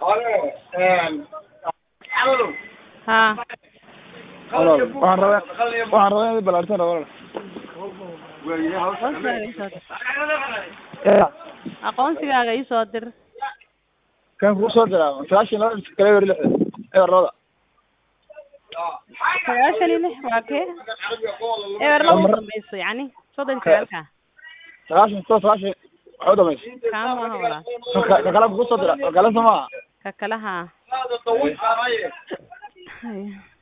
haa walaal waxaan rabaa waxaan rabaa inaad balaartan walaal aqoonsigaaga iisoo dir ya aqoonsigaaga iisoo dir kan kugu soo diraa sagaashan laba kale eber lixda eber labada sagaashan iyo lix waa kee eber laba u dambayso yacni soddon iyo sagaalka sagaashan to sagaashan waxa u dhamaysa kaa maaha walaal ka ka kale kugu soo dira ka kale soo maaha ka kale haa Haya.